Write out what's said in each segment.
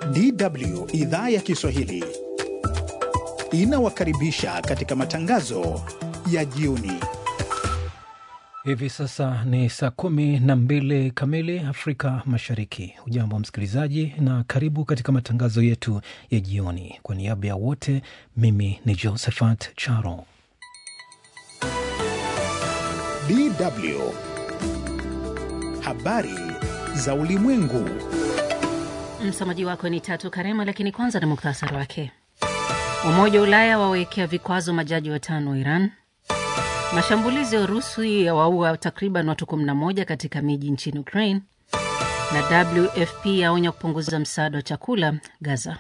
DW idhaa ya Kiswahili inawakaribisha katika matangazo ya jioni. Hivi sasa ni saa kumi na mbili kamili Afrika Mashariki. Hujambo msikilizaji, na karibu katika matangazo yetu ya jioni. Kwa niaba ya wote, mimi ni Josephat Charo. DW habari za ulimwengu. Msomaji wako ni Tatu Karema, lakini kwanza na muktasari wake. Umoja wa Ulaya wawekea vikwazo majaji watano wa Iran. Mashambulizi ya Urusi yawaua takriban watu 11 katika miji nchini Ukraine, na WFP yaonya kupunguza msaada wa chakula Gaza.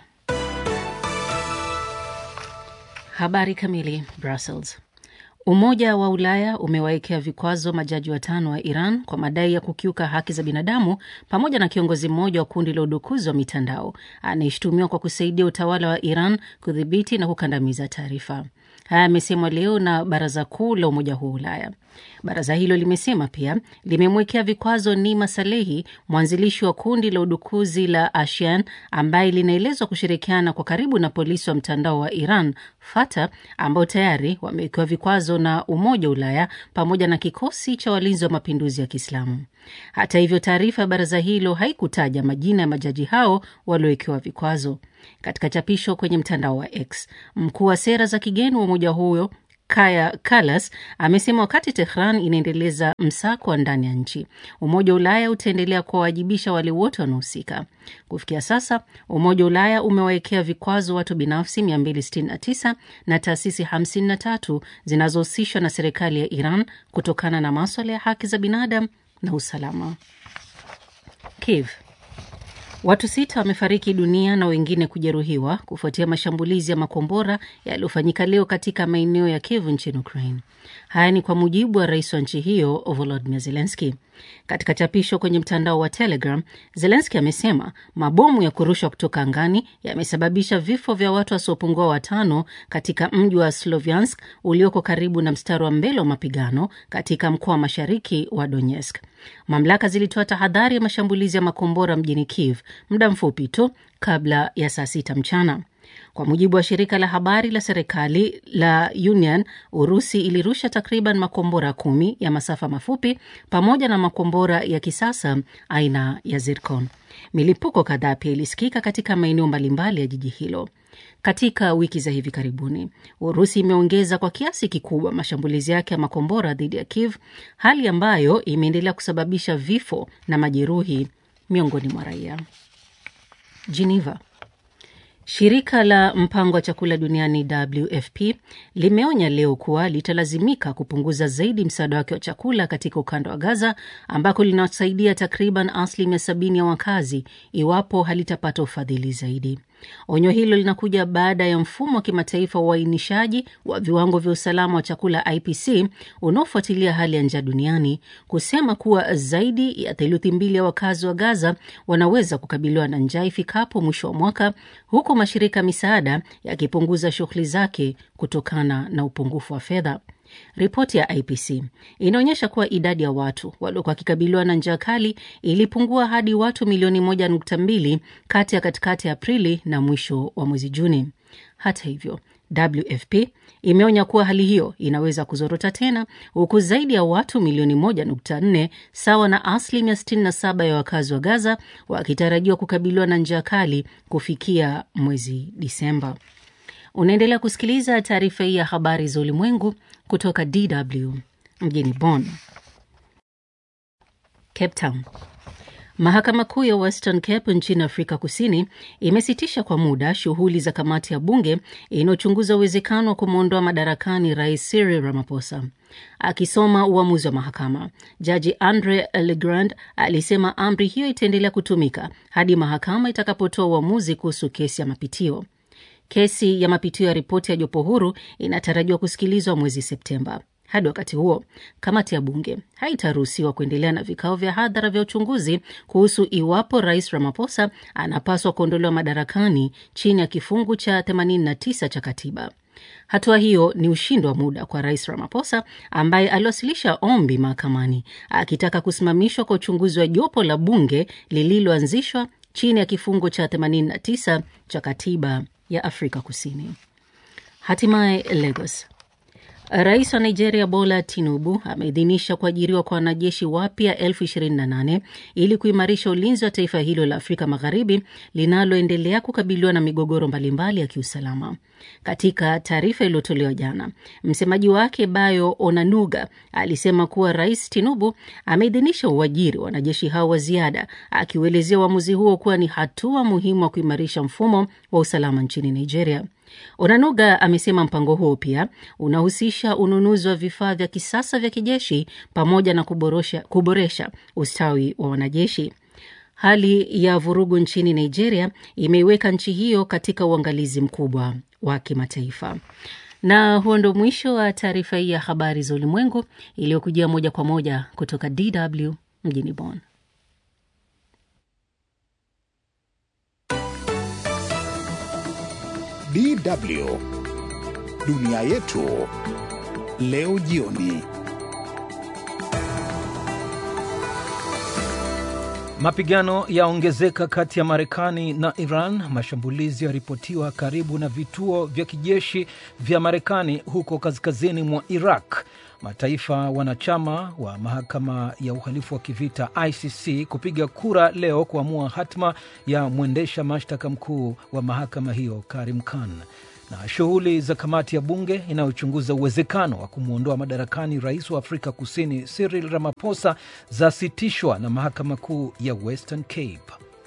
Habari kamili. Brussels. Umoja wa Ulaya umewawekea vikwazo majaji watano wa Iran kwa madai ya kukiuka haki za binadamu pamoja na kiongozi mmoja wa kundi la udukuzi wa mitandao anayeshutumiwa kwa kusaidia utawala wa Iran kudhibiti na kukandamiza taarifa. Haya yamesemwa leo na Baraza Kuu la Umoja huo wa Ulaya. Baraza hilo limesema pia limemwekea vikwazo Nima Salehi, mwanzilishi wa kundi la udukuzi la Ashian ambaye linaelezwa kushirikiana kwa karibu na polisi wa mtandao wa Iran Fata, ambao tayari wamewekewa vikwazo na Umoja wa Ulaya pamoja na kikosi cha walinzi wa mapinduzi ya Kiislamu. Hata hivyo, taarifa ya baraza hilo haikutaja majina ya majaji hao waliowekewa vikwazo. Katika chapisho kwenye mtandao wa X, mkuu wa sera za kigeni wa umoja huyo Kaya Kalas amesema wakati Tehran inaendeleza msako wa ndani ya nchi, Umoja wa Ulaya utaendelea kuwawajibisha wale wote wanaohusika. Kufikia sasa, Umoja wa Ulaya umewawekea vikwazo watu binafsi 269 na taasisi 53 zinazohusishwa na serikali ya Iran kutokana na maswala ya haki za binadamu na usalama. Kiev. Watu sita wamefariki dunia na wengine kujeruhiwa kufuatia mashambulizi ya makombora yaliyofanyika leo katika maeneo ya Kiev nchini Ukraine. Haya ni kwa mujibu wa rais wa nchi hiyo Volodymyr Zelensky. Katika chapisho kwenye mtandao wa Telegram, Zelensky amesema mabomu ya kurushwa kutoka angani yamesababisha vifo vya watu wasiopungua watano katika mji wa Sloviansk ulioko karibu na mstari wa mbele wa mapigano katika mkoa wa mashariki wa Donetsk. Mamlaka zilitoa tahadhari ya mashambulizi ya makombora mjini Kiev muda mfupi tu kabla ya saa sita mchana. Kwa mujibu wa shirika la habari la serikali la Union, Urusi ilirusha takriban makombora kumi ya masafa mafupi pamoja na makombora ya kisasa aina ya Zircon. Milipuko kadhaa pia ilisikika katika maeneo mbalimbali ya jiji hilo. Katika wiki za hivi karibuni, Urusi imeongeza kwa kiasi kikubwa mashambulizi yake ya makombora dhidi ya Kiev, hali ambayo imeendelea kusababisha vifo na majeruhi miongoni mwa raia. Geneva. Shirika la mpango wa chakula duniani WFP limeonya leo kuwa litalazimika kupunguza zaidi msaada wake wa chakula katika ukanda wa Gaza ambako linasaidia takriban asilimia sabini ya wakazi iwapo halitapata ufadhili zaidi. Onyo hilo linakuja baada ya mfumo wa kimataifa wa uainishaji wa viwango vya usalama wa chakula IPC unaofuatilia hali ya njaa duniani kusema kuwa zaidi ya theluthi mbili ya wakazi wa Gaza wanaweza kukabiliwa na njaa ifikapo mwisho wa mwaka, huku mashirika misaada yakipunguza shughuli zake kutokana na upungufu wa fedha. Ripoti ya IPC inaonyesha kuwa idadi ya watu waliokuwa wakikabiliwa na njaa kali ilipungua hadi watu milioni moja nukta mbili kati ya katikati ya Aprili na mwisho wa mwezi Juni. Hata hivyo, WFP imeonya kuwa hali hiyo inaweza kuzorota tena, huku zaidi ya watu milioni moja nukta nne sawa na asilimia 67 ya wakazi wa Gaza wakitarajiwa kukabiliwa na njaa kali kufikia mwezi Disemba. Unaendelea kusikiliza taarifa hii ya habari za ulimwengu kutoka DW mjini Bonn. Cape Town. Mahakama Kuu ya Western Cape nchini Afrika Kusini imesitisha kwa muda shughuli za kamati ya bunge inayochunguza uwezekano wa kumwondoa madarakani Rais Cyril Ramaphosa. Akisoma uamuzi wa mahakama, Jaji Andre Legrand alisema amri hiyo itaendelea kutumika hadi mahakama itakapotoa uamuzi kuhusu kesi ya mapitio. Kesi ya mapitio ya ripoti ya jopo huru inatarajiwa kusikilizwa mwezi Septemba. Hadi wakati huo, kamati ya bunge haitaruhusiwa kuendelea na vikao vya hadhara vya uchunguzi kuhusu iwapo rais Ramaphosa anapaswa kuondolewa madarakani chini ya kifungu cha 89 cha katiba. Hatua hiyo ni ushindi wa muda kwa rais Ramaphosa ambaye aliwasilisha ombi mahakamani akitaka kusimamishwa kwa uchunguzi wa jopo la bunge lililoanzishwa chini ya kifungo cha 89 cha katiba ya Afrika Kusini. Hatimaye Lagos. Rais wa Nigeria Bola Tinubu ameidhinisha kuajiriwa kwa wanajeshi wapya elfu ishirini na nane ili kuimarisha ulinzi wa taifa hilo la Afrika Magharibi linaloendelea kukabiliwa na migogoro mbalimbali ya kiusalama. Katika taarifa iliyotolewa jana, msemaji wake Bayo Onanuga alisema kuwa Rais Tinubu ameidhinisha uajiri wa wanajeshi hao wa ziada, akiuelezea uamuzi huo kuwa ni hatua muhimu wa kuimarisha mfumo wa usalama nchini Nigeria. Onanuga amesema mpango huo pia unahusisha ununuzi wa vifaa vya kisasa vya kijeshi pamoja na kuboresha, kuboresha ustawi wa wanajeshi. Hali ya vurugu nchini Nigeria imeiweka nchi hiyo katika uangalizi mkubwa wa kimataifa. Na huo ndo mwisho wa taarifa hii ya habari za ulimwengu iliyokujia moja kwa moja kutoka DW mjini Bonn. DW dunia yetu leo jioni. Mapigano yaongezeka kati ya Marekani na Iran. Mashambulizi yaripotiwa karibu na vituo vya kijeshi vya Marekani huko kaskazini mwa Iraq. Mataifa wanachama wa mahakama ya uhalifu wa kivita ICC kupiga kura leo kuamua hatma ya mwendesha mashtaka mkuu wa mahakama hiyo Karim Khan. Na shughuli za kamati ya bunge inayochunguza uwezekano wa kumwondoa madarakani rais wa Afrika Kusini Cyril Ramaphosa zasitishwa na mahakama kuu ya Western Cape.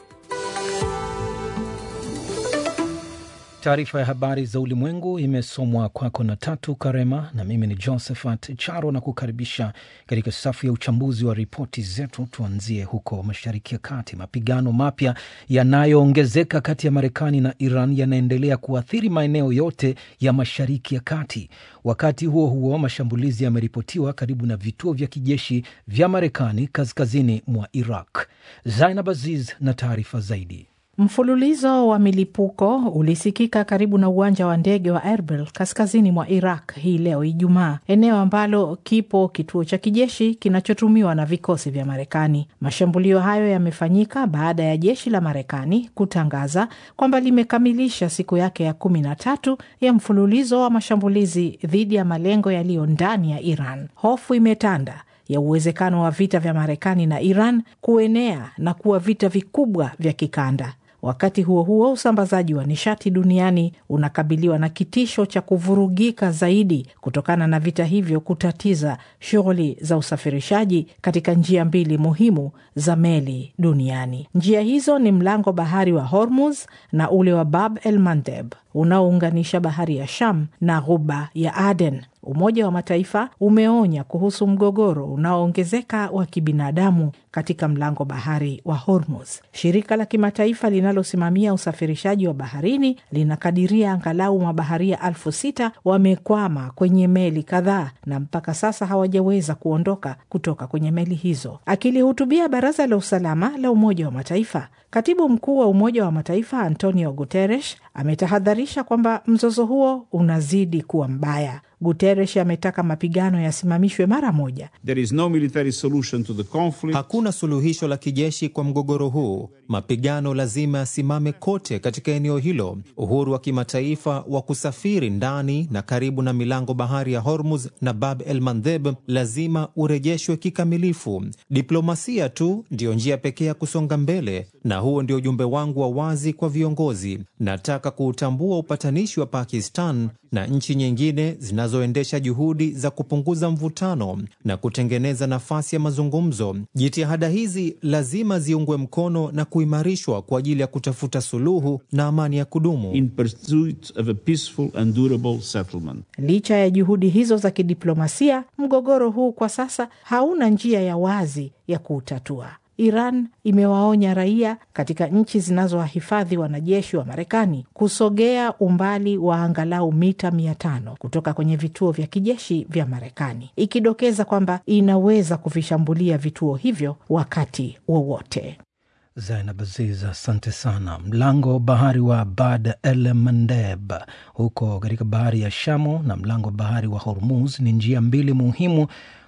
Taarifa ya habari za ulimwengu imesomwa kwako na Tatu Karema na mimi ni Josephat Charo na kukaribisha katika safu ya uchambuzi wa ripoti zetu. Tuanzie huko Mashariki ya Kati. Mapigano mapya yanayoongezeka kati ya Marekani na Iran yanaendelea kuathiri maeneo yote ya Mashariki ya Kati. Wakati huo huo, mashambulizi yameripotiwa karibu na vituo vya kijeshi vya Marekani kaskazini mwa Iraq. Zainab Aziz na taarifa zaidi. Mfululizo wa milipuko ulisikika karibu na uwanja wa ndege wa Erbil kaskazini mwa Iraq hii leo Ijumaa, eneo ambalo kipo kituo cha kijeshi kinachotumiwa na vikosi vya Marekani. Mashambulio hayo yamefanyika baada ya jeshi la Marekani kutangaza kwamba limekamilisha siku yake ya kumi na tatu ya mfululizo wa mashambulizi dhidi ya malengo yaliyo ndani ya Iran. Hofu imetanda ya uwezekano wa vita vya Marekani na Iran kuenea na kuwa vita vikubwa vya kikanda. Wakati huo huo, usambazaji wa nishati duniani unakabiliwa na kitisho cha kuvurugika zaidi kutokana na vita hivyo kutatiza shughuli za usafirishaji katika njia mbili muhimu za meli duniani. Njia hizo ni mlango bahari wa Hormuz na ule wa Bab el Mandeb unaounganisha bahari ya Sham na ghuba ya Aden. Umoja wa Mataifa umeonya kuhusu mgogoro unaoongezeka wa kibinadamu katika mlango bahari wa Hormuz. Shirika la kimataifa linalosimamia usafirishaji wa baharini linakadiria angalau mabaharia elfu sita wamekwama kwenye meli kadhaa na mpaka sasa hawajaweza kuondoka kutoka kwenye meli hizo. Akilihutubia Baraza la Usalama la Umoja wa Mataifa, katibu mkuu wa Umoja wa Mataifa Antonio Guterres ametahadharisha kwamba mzozo huo unazidi kuwa mbaya. Guterres ametaka mapigano yasimamishwe mara moja. There is no military solution to the conflict. Hakuna suluhisho la kijeshi kwa mgogoro huu. Mapigano lazima yasimame kote katika eneo hilo. Uhuru wa kimataifa wa kusafiri ndani na karibu na milango bahari ya Hormuz na Bab el Mandeb lazima urejeshwe kikamilifu. Diplomasia tu ndiyo njia pekee ya kusonga mbele, na huo ndio ujumbe wangu wa wazi kwa viongozi. Nataka kuutambua upatanishi wa Pakistan na nchi nyingine zinazoendesha juhudi za kupunguza mvutano na kutengeneza nafasi ya mazungumzo. Jitihada hizi lazima ziungwe mkono na kuimarishwa kwa ajili ya kutafuta suluhu na amani ya kudumu. In pursuit of a peaceful and durable settlement. Licha ya juhudi hizo za kidiplomasia, mgogoro huu kwa sasa hauna njia ya wazi ya kuutatua. Iran imewaonya raia katika nchi zinazowahifadhi wanajeshi wa Marekani kusogea umbali wa angalau mita mia tano kutoka kwenye vituo vya kijeshi vya Marekani, ikidokeza kwamba inaweza kuvishambulia vituo hivyo wakati wowote. Zainab Aziz, asante sana. Mlango bahari wa Bab el Mandeb huko katika bahari ya Shamu na mlango bahari wa Hormuz ni njia mbili muhimu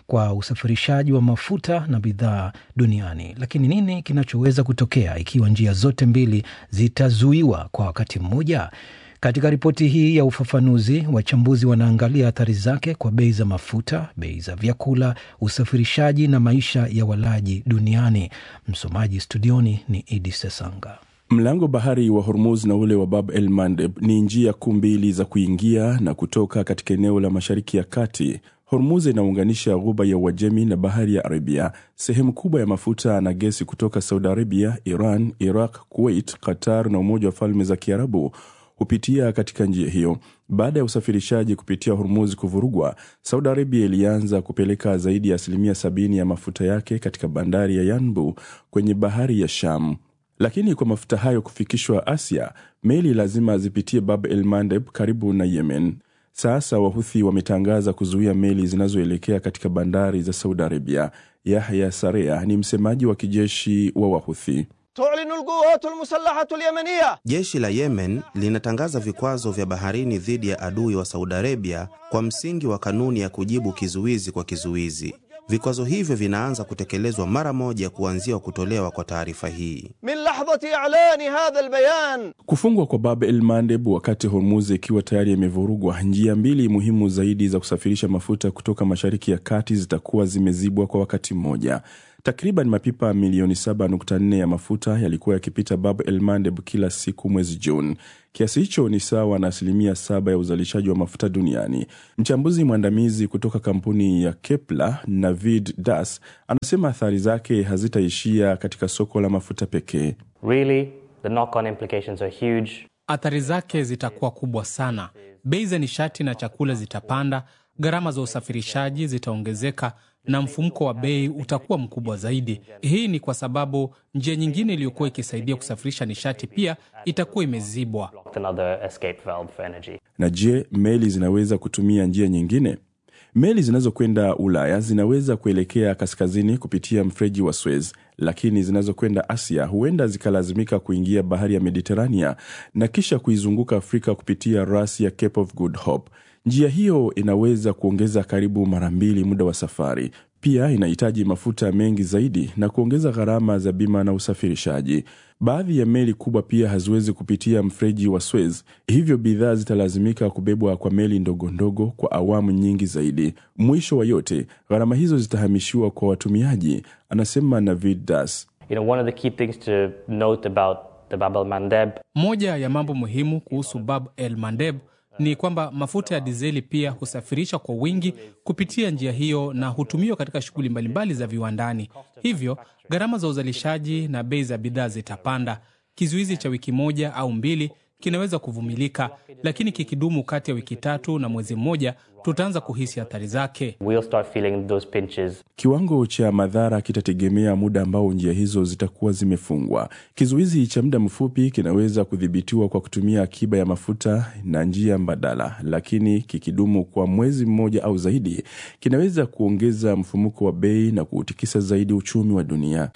kwa usafirishaji wa mafuta na bidhaa duniani. Lakini nini kinachoweza kutokea ikiwa njia zote mbili zitazuiwa kwa wakati mmoja? Katika ripoti hii ya ufafanuzi, wachambuzi wanaangalia athari zake kwa bei za mafuta, bei za vyakula, usafirishaji na maisha ya walaji duniani. Msomaji studioni ni Idi Sesanga. Mlango bahari wa Hormuz na ule wa Bab el Mandeb ni njia kuu mbili za kuingia na kutoka katika eneo la Mashariki ya Kati. Hormuz inaunganisha ghuba ya Uajemi na bahari ya Arabia. Sehemu kubwa ya mafuta na gesi kutoka Saudi Arabia, Iran, Iraq, Kuwait, Qatar na Umoja wa Falme za Kiarabu hupitia katika njia hiyo. Baada ya usafirishaji kupitia Hormuz kuvurugwa, Saudi Arabia ilianza kupeleka zaidi ya asilimia sabini ya mafuta yake katika bandari ya Yanbu kwenye bahari ya Sham. Lakini kwa mafuta hayo kufikishwa Asia, meli lazima zipitie Bab el Mandeb karibu na Yemen. Sasa Wahuthi wametangaza kuzuia meli zinazoelekea katika bandari za Saudi Arabia. Yahya Sarea ni msemaji wa kijeshi wa Wahuthi. tulinu lquwatu lmusalahatu lyamaniya, jeshi la Yemen linatangaza vikwazo vya baharini dhidi ya adui wa Saudi Arabia kwa msingi wa kanuni ya kujibu kizuizi kwa kizuizi. Vikwazo hivyo vinaanza kutekelezwa mara moja kuanzia kutolewa kwa taarifa hii. min lahdhati i'lani hadha albayan. Kufungwa kwa Bab el Mandeb wakati Hormuz ikiwa tayari imevurugwa, njia mbili muhimu zaidi za kusafirisha mafuta kutoka Mashariki ya Kati zitakuwa zimezibwa kwa wakati mmoja. Takriban mapipa milioni 7.4 ya mafuta yalikuwa yakipita Bab el Mandeb kila siku mwezi Juni. Kiasi hicho ni sawa na asilimia saba ya uzalishaji wa mafuta duniani. Mchambuzi mwandamizi kutoka kampuni ya Kepler, Navid Das, anasema athari zake hazitaishia katika soko la mafuta pekee. Really, the knock-on implications are huge. Athari zake zitakuwa kubwa sana. Bei za nishati na chakula zitapanda, gharama za usafirishaji zitaongezeka na mfumuko wa bei utakuwa mkubwa zaidi. Hii ni kwa sababu njia nyingine iliyokuwa ikisaidia kusafirisha nishati pia itakuwa imezibwa. Another escape valve for energy. Na je, meli zinaweza kutumia njia nyingine? Meli zinazokwenda Ulaya zinaweza kuelekea kaskazini kupitia mfereji wa Suez, lakini zinazokwenda Asia huenda zikalazimika kuingia bahari ya Mediterania na kisha kuizunguka Afrika kupitia rasi ya Cape of Good Hope. Njia hiyo inaweza kuongeza karibu mara mbili muda wa safari. Pia inahitaji mafuta mengi zaidi na kuongeza gharama za bima na usafirishaji. Baadhi ya meli kubwa pia haziwezi kupitia mfereji wa Suez, hivyo bidhaa zitalazimika kubebwa kwa meli ndogo ndogo kwa awamu nyingi zaidi. Mwisho wa yote, gharama hizo zitahamishiwa kwa watumiaji, anasema Navid Das. You know, one of the key things to note about the Bab el Mandeb Moja ya mambo muhimu kuhusu Bab el Mandeb ni kwamba mafuta ya dizeli pia husafirishwa kwa wingi kupitia njia hiyo na hutumiwa katika shughuli mbalimbali za viwandani. Hivyo gharama za uzalishaji na bei za bidhaa zitapanda. Kizuizi cha wiki moja au mbili kinaweza kuvumilika, lakini kikidumu kati ya wiki tatu na mwezi mmoja, tutaanza kuhisi athari zake. we'll start feeling those pinches. Kiwango cha madhara kitategemea muda ambao njia hizo zitakuwa zimefungwa. Kizuizi cha muda mfupi kinaweza kudhibitiwa kwa kutumia akiba ya mafuta na njia mbadala, lakini kikidumu kwa mwezi mmoja au zaidi, kinaweza kuongeza mfumuko wa bei na kuutikisa zaidi uchumi wa dunia.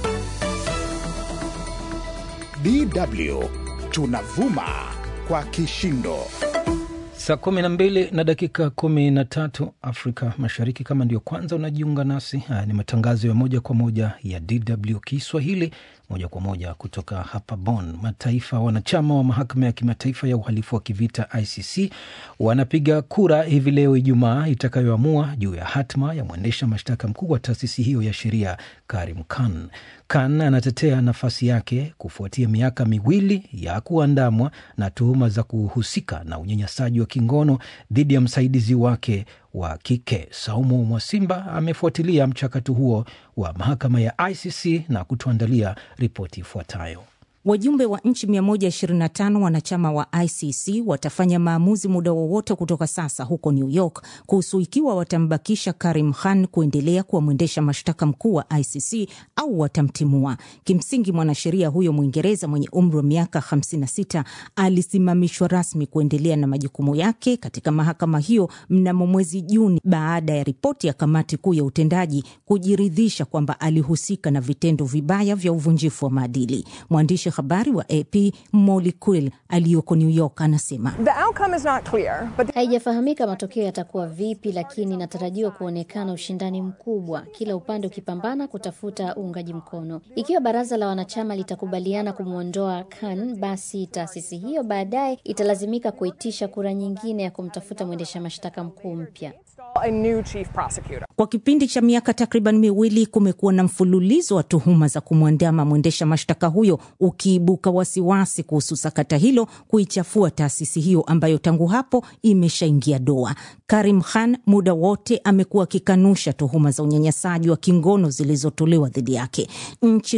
DW tunavuma kwa kishindo. Saa kumi na mbili na dakika kumi na tatu Afrika Mashariki. Kama ndio kwanza unajiunga nasi, haya ni matangazo ya moja kwa moja ya DW Kiswahili, moja kwa moja kutoka hapa Bonn. Mataifa wanachama wa mahakama ya kimataifa ya uhalifu wa kivita ICC wanapiga kura hivi leo Ijumaa itakayoamua juu ya hatma ya mwendesha mashtaka mkuu wa taasisi hiyo ya sheria Karim Khan. Khan anatetea nafasi yake kufuatia miaka miwili ya kuandamwa na tuhuma za kuhusika na unyanyasaji wa kingono dhidi ya msaidizi wake wa kike. Saumu Mwasimba amefuatilia mchakato huo wa mahakama ya ICC na kutuandalia ripoti ifuatayo. Wajumbe wa nchi 125 wanachama wa ICC watafanya maamuzi muda wowote kutoka sasa huko New York kuhusu ikiwa watambakisha Karim Khan kuendelea kuwa mwendesha mashtaka mkuu wa ICC au watamtimua. Kimsingi, mwanasheria huyo Mwingereza mwenye umri wa miaka 56 alisimamishwa rasmi kuendelea na majukumu yake katika mahakama hiyo mnamo mwezi Juni baada ya ripoti ya kamati kuu ya utendaji kujiridhisha kwamba alihusika na vitendo vibaya vya uvunjifu wa maadili. Mwandishi habari wa AP Molly Quill aliyoko New York anasema haijafahamika matokeo yatakuwa vipi, lakini inatarajiwa kuonekana ushindani mkubwa, kila upande ukipambana kutafuta uungaji mkono. Ikiwa baraza la wanachama litakubaliana kumwondoa Khan, basi taasisi hiyo baadaye italazimika kuitisha kura nyingine ya kumtafuta mwendesha mashtaka mkuu mpya. Kwa kipindi cha miaka takriban miwili kumekuwa na mfululizo wa tuhuma za kumwandama mwendesha mashtaka huyo, ukiibuka wasiwasi kuhusu sakata hilo kuichafua taasisi hiyo ambayo tangu hapo imeshaingia doa. Karim Khan muda wote amekuwa akikanusha tuhuma za unyanyasaji wa kingono zilizotolewa dhidi yake. Nchi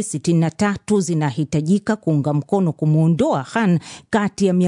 63 zinahitajika kuunga mkono kumwondoa Khan kati ya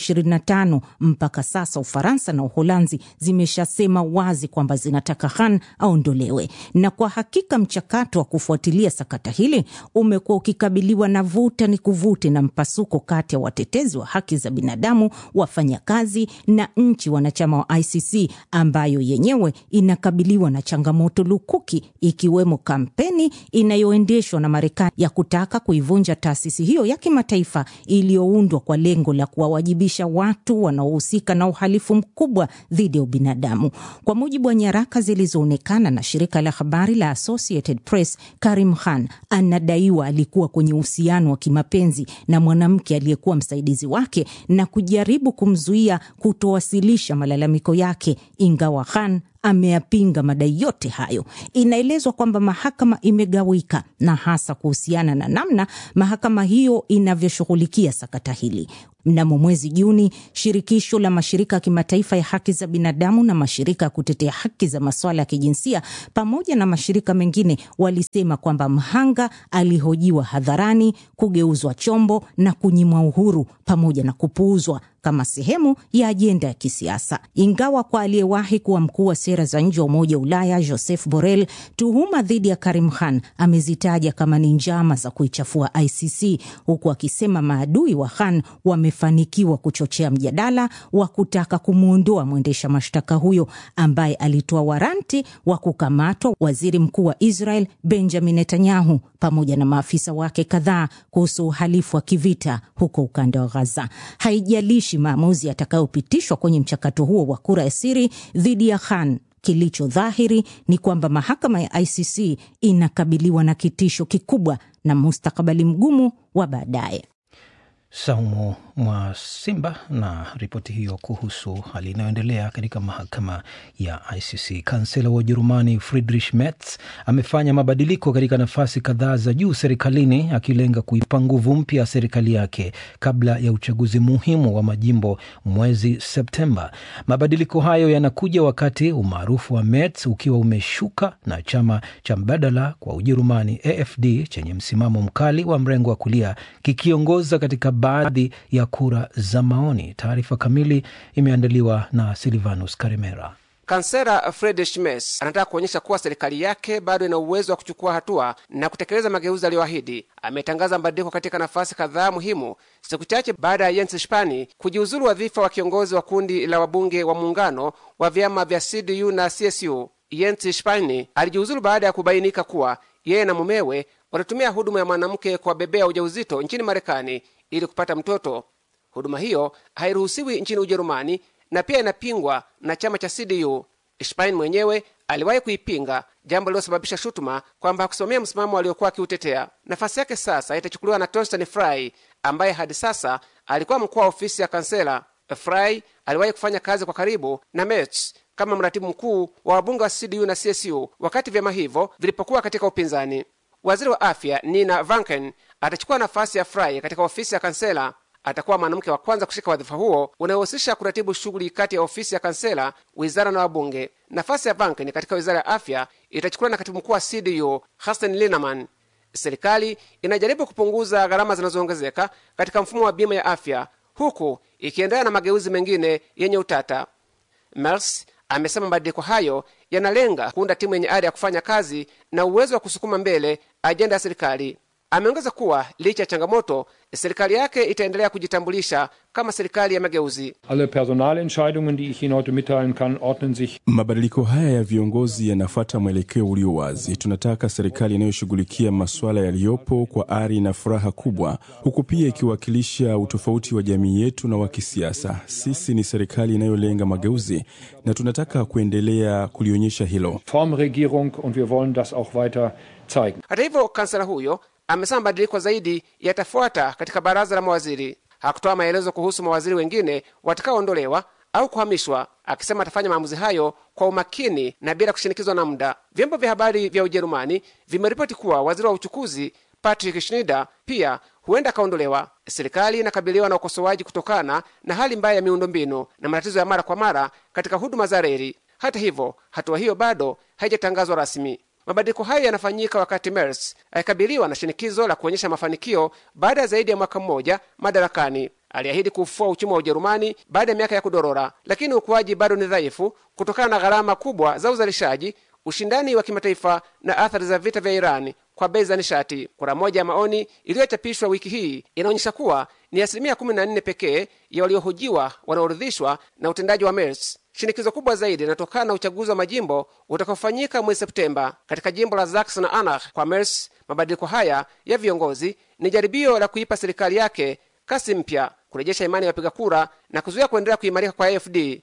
125 mpaka sasa. Ufaransa na Uholanzi zimeshasema wazi kwamba zinataka Khan aondolewe. Na kwa hakika mchakato wa kufuatilia sakata hili umekuwa ukikabiliwa na vuta ni kuvute na mpasuko kati ya watetezi wa haki za binadamu, wafanyakazi na nchi wanachama wa ICC ambayo yenyewe inakabiliwa na changamoto lukuki, ikiwemo kampeni inayoendeshwa na Marekani ya kutaka kuivunja taasisi hiyo ya kimataifa iliyoundwa kwa lengo la kuwawajibisha watu wanaohusika na uhalifu mkubwa dhidi ya ubinadamu. Kwa mujibu wa nyaraka zilizoonekana na shirika la habari la Associated Press, Karim Khan anadaiwa alikuwa kwenye uhusiano wa kimapenzi na mwanamke aliyekuwa msaidizi wake na kujaribu kumzuia kutowasilisha malalamiko yake, ingawa Khan ameyapinga madai yote hayo. Inaelezwa kwamba mahakama imegawika na hasa kuhusiana na namna mahakama hiyo inavyoshughulikia sakata hili. Mnamo mwezi Juni, shirikisho la mashirika ya kimataifa ya haki za binadamu na mashirika ya kutetea haki za masuala ya kijinsia pamoja na mashirika mengine walisema kwamba mhanga alihojiwa hadharani, kugeuzwa chombo na kunyimwa uhuru pamoja na kupuuzwa kama sehemu ya ajenda ya kisiasa. Ingawa kwa aliyewahi kuwa mkuu wa sera za nje wa Umoja wa Ulaya Joseph Borrell, tuhuma dhidi ya Karim Khan amezitaja kama ni njama za kuichafua ICC, huku akisema maadui wa Khan wamefanikiwa kuchochea mjadala wa kutaka kumwondoa mwendesha mashtaka huyo ambaye alitoa waranti wa kukamatwa waziri mkuu wa Israel Benjamin Netanyahu pamoja na maafisa wake kadhaa kuhusu uhalifu wa kivita huko ukanda wa Gaza. Haijalishi maamuzi yatakayopitishwa kwenye mchakato huo wa kura ya siri dhidi ya Khan, kilicho dhahiri ni kwamba mahakama ya ICC inakabiliwa na kitisho kikubwa na mustakabali mgumu wa baadaye. Saumu mwa Simba na ripoti hiyo kuhusu hali inayoendelea katika mahakama ya ICC. Kansela wa Ujerumani Friedrich Merz amefanya mabadiliko katika nafasi kadhaa za juu serikalini, akilenga kuipa nguvu mpya serikali yake kabla ya uchaguzi muhimu wa majimbo mwezi Septemba. Mabadiliko hayo yanakuja wakati umaarufu wa Merz ukiwa umeshuka na chama cha mbadala kwa Ujerumani AfD chenye msimamo mkali wa mrengo wa kulia kikiongoza katika baadhi ya kura za maoni. Taarifa kamili imeandaliwa na Silvanus Karimera. Kansela Friedrich Merz anataka kuonyesha kuwa serikali yake bado ina uwezo wa kuchukua hatua na kutekeleza mageuzi aliyoahidi. Ametangaza mabadiliko katika nafasi kadhaa muhimu siku chache baada ya Jens Spahn kujiuzulu wadhifa wa kiongozi wa kundi la wabunge wa muungano wa vyama vya CDU na CSU. Jens Spahn alijiuzulu baada ya kubainika kuwa yeye na mumewe walitumia huduma ya mwanamke kuwabebea ujauzito nchini Marekani ili kupata mtoto. Huduma hiyo hairuhusiwi nchini Ujerumani na pia inapingwa na chama cha CDU. Spain mwenyewe aliwahi kuipinga, jambo lililosababisha shutuma kwamba hakusimamia msimamo aliokuwa akiutetea. Nafasi yake sasa itachukuliwa na Torsten Frei ambaye hadi sasa alikuwa mkuu wa ofisi ya kansela. Frei aliwahi kufanya kazi kwa karibu na Merz kama mratibu mkuu wa wabunge wa CDU na CSU wakati vyama hivyo vilipokuwa katika upinzani. Waziri wa afya Nina Vanken atachukua nafasi ya Frei katika ofisi ya kansela. Atakuwa mwanamke wa kwanza kushika wadhifa huo unaohusisha kuratibu shughuli kati ya ofisi ya kansela, wizara na wabunge. Nafasi ya Vanken katika wizara ya afya itachukuliwa na katibu mkuu wa CDU Hasten Lineman. Serikali inajaribu kupunguza gharama zinazoongezeka katika mfumo wa bima ya afya huku ikiendelea na mageuzi mengine yenye utata. Merz amesema mabadiliko hayo yanalenga kuunda timu yenye ari ya kufanya kazi na uwezo wa kusukuma mbele ajenda ya serikali. Ameongeza kuwa licha ya changamoto, serikali yake itaendelea kujitambulisha kama serikali ya mageuzi. Alle Personalentscheidungen, die ich Ihnen heute mitteilen kann, ordnen sich Mabadiliko haya ya viongozi yanafuata mwelekeo ulio wazi. Tunataka serikali inayoshughulikia masuala yaliyopo kwa ari na furaha kubwa, huku pia ikiwakilisha utofauti wa jamii yetu na wa kisiasa. Sisi ni serikali inayolenga mageuzi na tunataka kuendelea kulionyesha hilo. Formregierung und wir wollen das auch weiter zeigen. Hata hivyo, kansela huyo amesema mabadiliko zaidi yatafuata katika baraza la mawaziri. Hakutoa maelezo kuhusu mawaziri wengine watakaoondolewa au kuhamishwa, akisema atafanya maamuzi hayo kwa umakini na bila kushinikizwa na muda. Vyombo vya habari vya Ujerumani vimeripoti kuwa waziri wa uchukuzi Patrick Schneider pia huenda akaondolewa. Serikali inakabiliwa na ukosoaji kutokana na hali mbaya ya miundombinu na matatizo ya mara kwa mara katika huduma za reli. Hata hivyo, hatua hiyo bado haijatangazwa rasmi. Mabadiliko hayo yanafanyika wakati Merz akikabiliwa na shinikizo la kuonyesha mafanikio baada ya zaidi ya mwaka mmoja madarakani. Aliahidi kufua uchumi wa Ujerumani baada ya miaka ya kudorora, lakini ukuaji bado ni dhaifu kutokana na gharama kubwa za uzalishaji, ushindani wa kimataifa na athari za vita vya Irani kwa bei za nishati. Kura moja ya maoni iliyochapishwa wiki hii inaonyesha kuwa ni asilimia 14 pekee ya waliohojiwa wanaoridhishwa na utendaji wa Merz. Shinikizo kubwa zaidi linatokana na uchaguzi wa majimbo utakaofanyika mwezi Septemba katika jimbo la Sachsen-Anhalt. Kwa Merz, mabadiliko haya ya viongozi ni jaribio la kuipa serikali yake kasi mpya, kurejesha imani ya wapiga kura na kuzuia kuendelea kuimarika kwa AFD.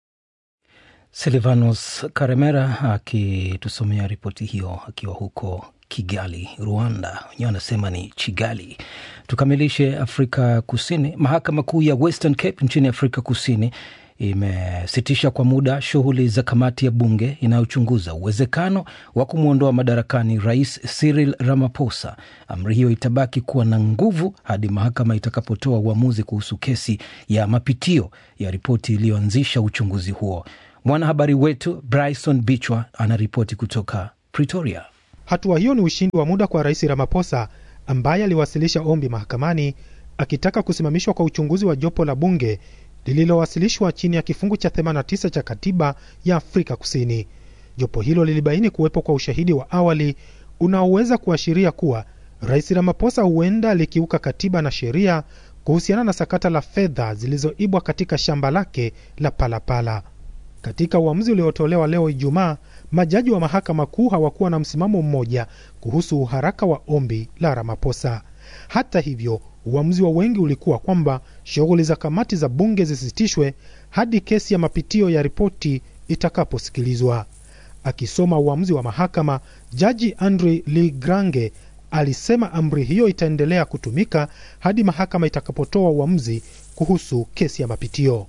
Silvanos Karemera akitusomea ripoti hiyo akiwa huko Kigali, Rwanda. Wenyewe wanasema ni Chigali. Tukamilishe Afrika Kusini. Mahakama Kuu ya Western Cape nchini Afrika Kusini imesitisha kwa muda shughuli za kamati ya bunge inayochunguza uwezekano wa kumwondoa madarakani rais Cyril Ramaphosa. Amri hiyo itabaki kuwa na nguvu hadi mahakama itakapotoa uamuzi kuhusu kesi ya mapitio ya ripoti iliyoanzisha uchunguzi huo. Mwanahabari wetu Bryson Bichwa anaripoti kutoka Pretoria. Hatua hiyo ni ushindi wa muda kwa rais Ramaphosa ambaye aliwasilisha ombi mahakamani akitaka kusimamishwa kwa uchunguzi wa jopo la bunge lililowasilishwa chini ya kifungu cha 89 cha katiba ya Afrika Kusini. Jopo hilo lilibaini kuwepo kwa ushahidi wa awali unaoweza kuashiria kuwa rais Ramaphosa huenda likiuka katiba na sheria kuhusiana na sakata la fedha zilizoibwa katika shamba lake la Palapala. Katika uamuzi uliotolewa leo Ijumaa, majaji wa mahakama kuu hawakuwa na msimamo mmoja kuhusu uharaka wa ombi la Ramaphosa. Hata hivyo, uamuzi wa wengi ulikuwa kwamba shughuli za kamati za bunge zisitishwe hadi kesi ya mapitio ya ripoti itakaposikilizwa. Akisoma uamuzi wa mahakama, jaji Andre Ligrange alisema amri hiyo itaendelea kutumika hadi mahakama itakapotoa uamuzi kuhusu kesi ya mapitio.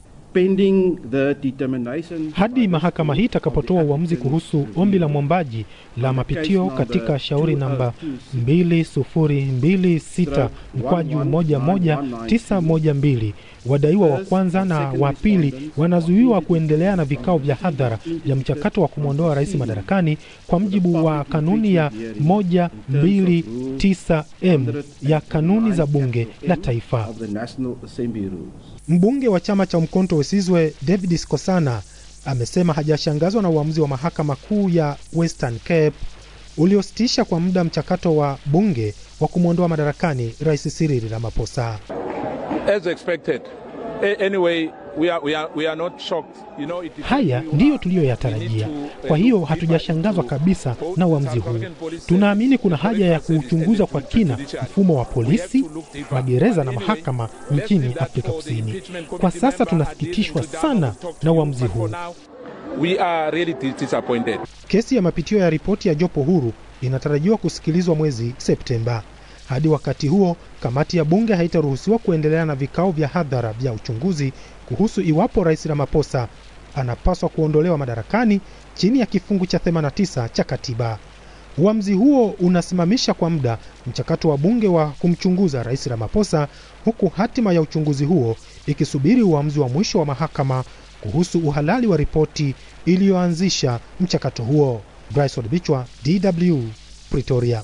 Hadi mahakama hii itakapotoa uamuzi kuhusu ombi la mwombaji la mapitio katika shauri namba 2026 mkwaju 11912, wadaiwa wa kwanza na wa pili wanazuiwa kuendelea na vikao vya hadhara vya mchakato wa kumwondoa rais madarakani kwa mujibu wa kanuni ya 129m ya kanuni za bunge la taifa. Mbunge wa chama cha Umkhonto we Sizwe David Skosana amesema hajashangazwa na uamuzi wa mahakama kuu ya Western Cape uliositisha kwa muda mchakato wa bunge wa kumwondoa madarakani rais Cyril Ramaphosa. As expected. Anyway, we are, we are, we are not shocked. You know, it Haya ndiyo tuliyoyatarajia. Kwa hiyo hatujashangazwa kabisa na uamuzi huu. Tunaamini kuna haja ya kuuchunguza kwa kina mfumo wa polisi, magereza na mahakama nchini Afrika Kusini. Kwa sasa tunasikitishwa sana na uamuzi huu. We are really disappointed. Kesi ya mapitio ya ripoti ya jopo huru inatarajiwa kusikilizwa mwezi Septemba. Hadi wakati huo, kamati ya bunge haitaruhusiwa kuendelea na vikao vya hadhara vya uchunguzi kuhusu iwapo rais Ramaphosa anapaswa kuondolewa madarakani chini ya kifungu cha 89 cha katiba. Uamuzi huo unasimamisha kwa muda mchakato wa bunge wa kumchunguza rais Ramaphosa, huku hatima ya uchunguzi huo ikisubiri uamuzi wa mwisho wa mahakama kuhusu uhalali wa ripoti iliyoanzisha mchakato huo. Bryson Bichwa, DW, Pretoria.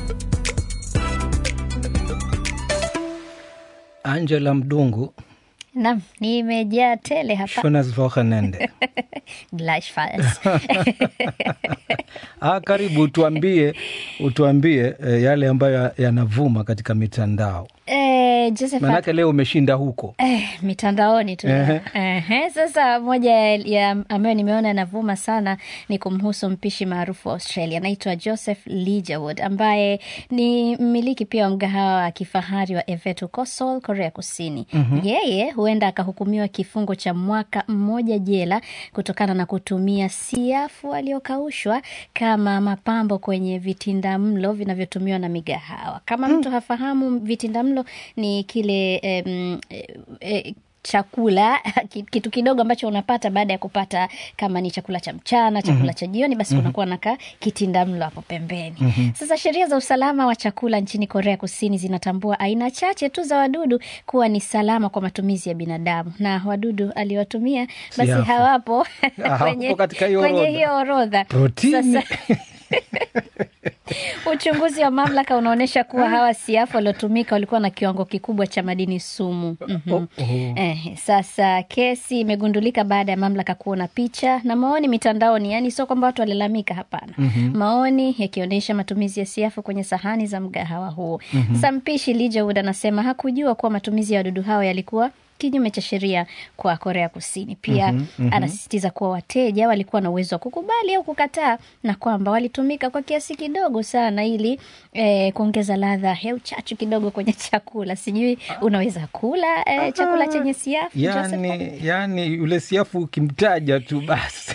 Angela Mdungu Nam, nimejaa tele hapa. Schönes Wochenende. Gleichfalls. Ah, karibu utuambie, utuambie eh, yale ambayo yanavuma katika mitandao. Eh, Josephat, Maanake leo umeshinda huko. Eh, mitandaoni tu Ehe. Ehe, sasa moja ya ambayo nimeona yanavuma sana ni kumhusu mpishi maarufu wa Australia anaitwa Joseph Ligerwood ambaye ni mmiliki pia wa mgahawa wa kifahari wa Evetu Kosol, Korea Kusini. Mhm. Yeye huenda akahukumiwa kifungo cha mwaka mmoja jela kutokana na kutumia siafu aliyokaushwa kama mapambo kwenye vitindamlo vinavyotumiwa na migahawa. Kama mtu hafahamu, vitindamlo ni kile em, eh, eh, chakula ki- kitu kidogo ambacho unapata baada ya kupata kama ni chakula cha mchana chakula Mhm. cha jioni basi Mhm. kunakuwa na ka kitindamlo hapo pembeni Mhm. sasa sheria za usalama wa chakula nchini korea kusini zinatambua aina chache tu za wadudu kuwa ni salama kwa matumizi ya binadamu na wadudu aliowatumia basi Siafu. hawapo Hawapo kwenye, katika hiyo kwenye orodha. hiyo orodha Protini. Sasa, Uchunguzi wa mamlaka unaonyesha kuwa hawa siafu waliotumika walikuwa na kiwango kikubwa cha madini sumu. Mhm. Eh, sasa kesi imegundulika baada ya mamlaka kuona picha na maoni mitandaoni, yani sio kwamba watu walilalamika, hapana. Mhm. Maoni yakionyesha matumizi ya siafu kwenye sahani za mgahawa huo. Mhm. Sasa mpishi Ligerwood anasema hakujua kuwa matumizi ya wadudu hao yalikuwa kinyume cha sheria kwa Korea Kusini. Pia Mhm, mhm. anasisitiza kuwa wateja walikuwa na uwezo wa kukubali au kukataa na kwamba walitumika kwa kiasi kidogo sana ili eh, kuongeza ladha ya uchachu kidogo kwenye chakula. Sijui unaweza kula eh, chakula chenye siafu Joseph? Yani, yani yule siafu ukimtaja tu basi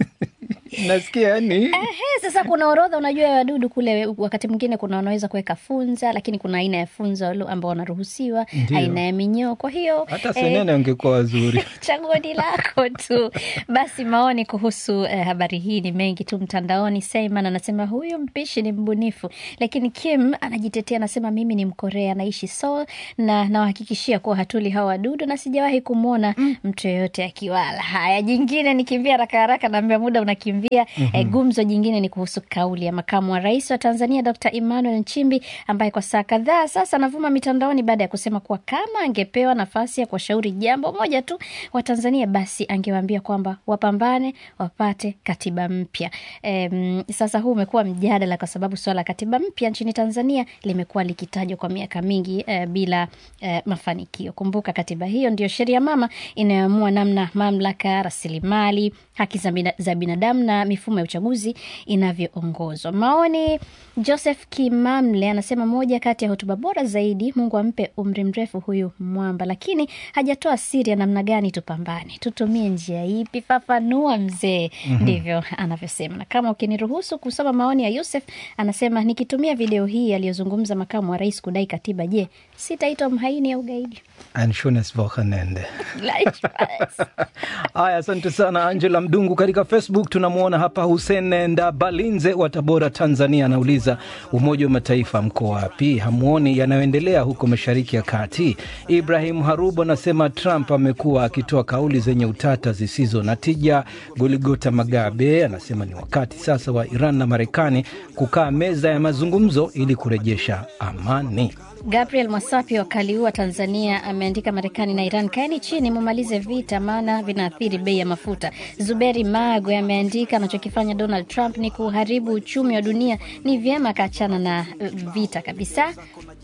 nasikia yani Ehe, sasa kuna orodha unajua ya wadudu kule. Wakati mwingine kuna wanaweza kuweka funza, lakini kuna aina ya funza wale ambao wanaruhusiwa, Ndio. aina ya minyoo. Kwa hiyo hata eh, senene wangekuwa wazuri. chaguo ni lako tu. Basi maoni kuhusu eh, habari hii ni mengi tu mtandaoni. Seyman anasema huyu mpishi ni mbunifu, lakini Kim anajitetea, anasema mimi ni Mkorea, naishi Seoul na nawahakikishia kuwa hatuli hawa wadudu na sijawahi kumwona mtu yeyote akiwala. Haya, jingine nikimbia haraka haraka, naambia muda unakimbia. Mhm. Eh, gumzo jingine ni kuhusu kauli ya makamu wa rais wa Tanzania Dr. Emmanuel Nchimbi ambaye kwa saa kadhaa sasa anavuma mitandaoni baada ya kusema kuwa kama angepewa nafasi ya kuwashauri jambo moja tu wa Tanzania basi angewaambia kwamba wapambane wapate katiba mpya. Em, sasa huu umekuwa mjadala kwa sababu suala la katiba mpya nchini Tanzania limekuwa likitajwa kwa miaka mingi eh, bila eh, mafanikio. Kumbuka katiba hiyo ndio sheria mama inayoamua namna mamlaka, rasilimali, haki za bina- za binadamu na mifumo ya uchaguzi inavyoongozwa. Maoni, Joseph Kimamle anasema moja kati ya hotuba bora zaidi, Mungu ampe umri mrefu huyu mwamba, lakini hajatoa siri ya namna gani tupambane, tutumie njia ipi? Fafanua mzee. Mhm. Ndivyo anavyosema. Na kama ukiniruhusu kusoma maoni ya Yusef, anasema nikitumia video hii aliyozungumza makamu wa rais kudai katiba, je, sitaitwa mhaini au gaidi? Ein schönes Wochenende. Gleichfalls. Haya, asante sana Angela Mdungu. Katika Facebook tunamwona hapa Hussein Ndabalinze wa Tabora, Tanzania, anauliza Umoja wa Mataifa mko wapi? Hamuoni yanayoendelea huko Mashariki ya Kati? Ibrahim Harubu anasema Trump amekuwa akitoa kauli zenye utata zisizo na tija. Goligota Magabe anasema ni wakati sasa wa Iran na Marekani kukaa meza ya mazungumzo ili kurejesha amani. Gabriel Mwasapi wa Kaliua, Tanzania, ameandika Marekani na Iran, kaeni chini mumalize vita, maana vinaathiri bei ya mafuta. Zuberi Magwe ameandika anachokifanya Donald Trump ni kuharibu uchumi wa dunia, ni vyema akaachana na eh, vita kabisa.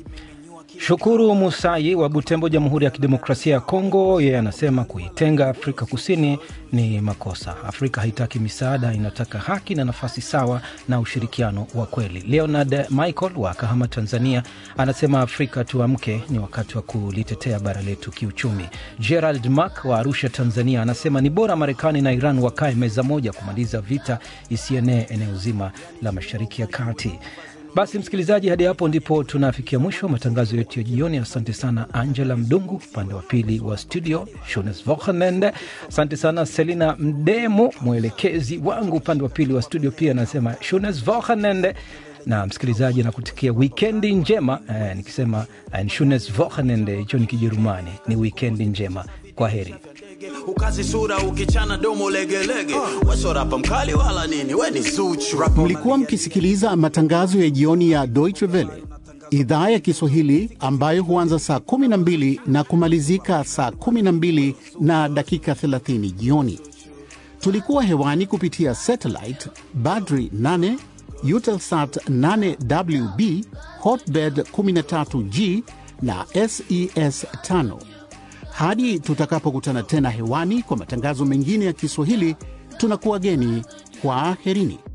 Shukuru Musai wa Butembo, Jamhuri ya Kidemokrasia ya Kongo, yeye anasema kuitenga Afrika Kusini ni makosa. Afrika haitaki misaada, inataka haki na nafasi sawa na ushirikiano wa kweli. Leonard Michael wa Kahama, Tanzania, anasema Afrika tuamke, ni wakati wa kulitetea bara letu kiuchumi. Gerald Mak wa Arusha, Tanzania, anasema ni bora Marekani na Iran wakae meza moja kumaliza vita isienee eneo zima la Mashariki ya Kati. Basi msikilizaji, hadi hapo ndipo tunafikia mwisho wa matangazo yetu ya jioni. Asante sana Angela Mdungu upande wa pili wa studio, Shones Vochenende. Asante sana Selina Mdemo, mwelekezi wangu upande wa pili wa studio, pia anasema Shones Vochenende na msikilizaji, nakutikia wikendi njema eh, nikisema ein schönes Wochenende, hicho ni Kijerumani, ni wikendi njema. Kwa heri. ukazi sura ukichana domo legelege wesorapa mkali wala nini we ni zuchu Mlikuwa mkisikiliza matangazo ya jioni ya Deutsche Welle idhaa ya Kiswahili ambayo huanza saa 12 na kumalizika saa 12 na dakika 30 jioni. Tulikuwa hewani kupitia satellite Badri 8, Eutelsat 8WB, Hotbird 13G na SES 5. Hadi tutakapokutana tena hewani kwa matangazo mengine ya Kiswahili, tunakuwa geni kwa aherini.